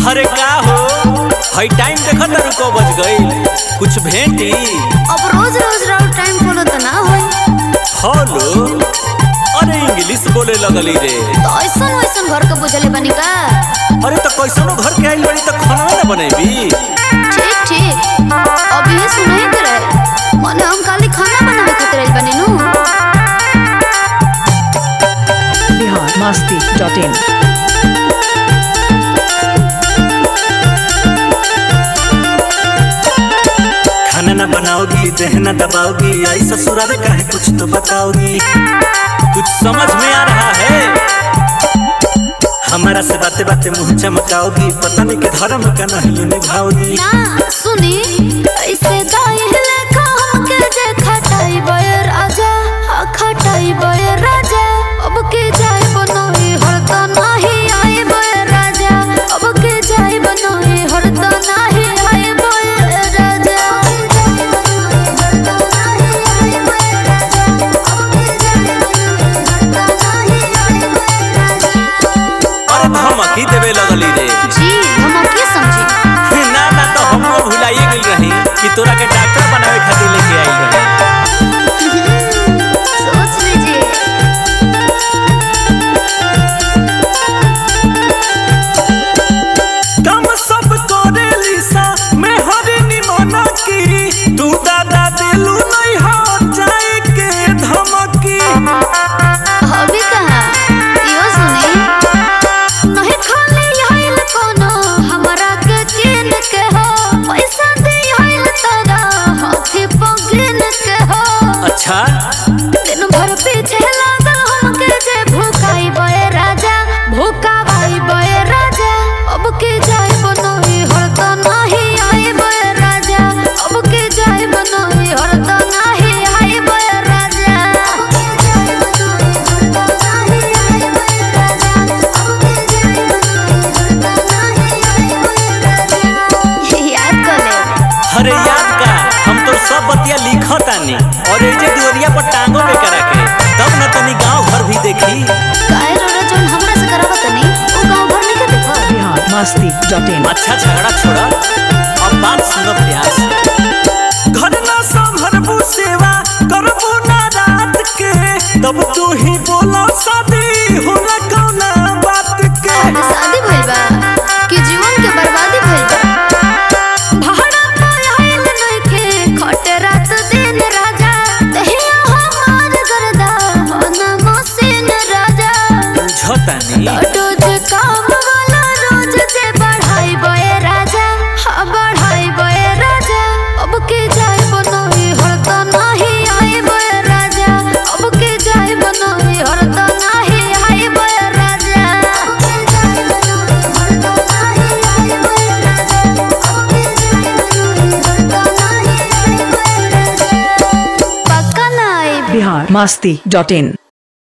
अरे का हो हई टाइम देखत तारू को बज गई कुछ भेंटी अब रोज रोज राउर टाइम फॉलो तो ना होई फॉलो अरे इंग्लिश बोले लगली रे तो ऐसन वैसन घर के बुझले बनी का अरे तो कैसनो घर के आइल बड़ी तो खाना ना बनेबी ठीक ठीक अब ये सुनाई दे रहे मने हम खाली खाना बनावे खातिर आइल बनी नु बिहार मस्ती डॉट इन खाना ना बनाओगी दहना दबाओगी आई ससुराल का है कुछ तो बताओगी कुछ समझ में आ रहा है हमारा से बातें बातें मुंह चमकाओगी पता नहीं के धर्म का नहीं निभाओगी ना सुनी ऐसे दाई लेखा हमके जे खटाई बयर आजा हा खटाई बयर राजा अब के जाय बनोई हरता नाही आए बयर राजा अब के जाय बनोई हरता नाही आए बयर राजा अरे धमकी देवे लगली रे जी हम के समझी ना ना तो हम लोग भुलाइए गेल रही कि तोरा के डॉक्टर बनावे खातिर लेके आइल रही सोच लीजिए काम सब करे लिसा मैं हरी निमना की तू दादा दिलू नहीं हो जाए के धमकी अभी कहाँ यो सुनी नहीं खाली आइल कोनो हमरा के किन के हो पैसा दे आइल तारा हाथी पगिन के हो अच्छा दिन भर पीछे लागल हमके जे भूखाई बए राजा भूखावाई बए राजा अब के जाय बनोई हरता नाही आए बए राजा अब के जाय बनोई हरता नाही आए बए राजा अब के जाय बनोई हरता नाही आए बए राजा अब के जाय बनोई हरता नाही आए बए राजा याद कर ले अरे याद का हम तो सब बतिया लिखतानी और ये जे दुवरिया पर टांगो पे करा के तब न तनी गांव घर भी देखी काहे रोड़ा जोन हमरा से करावत नहीं ओ गांव भर नहीं के देखो बिहार मस्ती डॉट इन अच्छा झगड़ा छोड़ा अब बात सुनो प्यार से घर ना संभरबू सेवा करबू ना रात के तब तू ही बोला शादी होला कौना बात के अरे शादी भइल बा कि जीवन के बर्बादी भइल बा भाड़ा पर आइल नइखे खटे रात दिन राजा दहिया हमार गरदा होना मसीन राजा बुझतानी रोज काम वाला रोज जे बढ़ाई बए राजा हाँ बढ़ाई बए राजा अब के जाय बनोई हरता नाही आए बए राजा अब के जाय बनोई हरता नाही आए बए राजा अब के जाय बनोई हरता नाही आए बए राजा अब के जाय बनोई हरता नाही आए बए राजा पक्का ना आए बिहार मस्ती डॉट इन